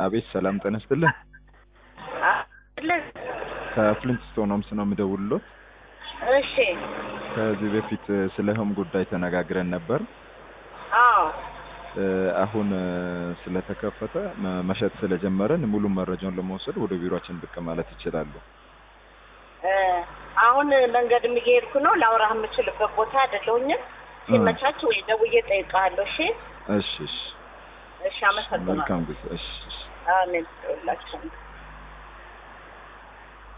አቤት ሰላም ጤና ይስጥልን። ለ- ከፍሊንትስቶን ሆምስ ነው የምደውልሎት። እሺ ከዚህ በፊት እ፣ ስለ ህም ጉዳይ ተነጋግረን ነበር። አዎ እ፣ አሁን እ፣ ስለተከፈተ መ- መሸጥ ስለጀመረን ሙሉ መረጃውን ለመውሰድ ወደ ቢሮአችን ብቅ ማለት ይችላሉ። እ፣ አሁን መንገድ እየሄድኩ ነው። ላውራህ የምችልበት ቦታ አይደለሁኝም። ሲመቻች ወይ ደውዬ እጠይቅሃለሁ። እሺ እሺ እሺ እሺ፣ አመሰግናለሁ። መልካም ጊዜ። እሺ እሺ አሜን። ሁላችሁም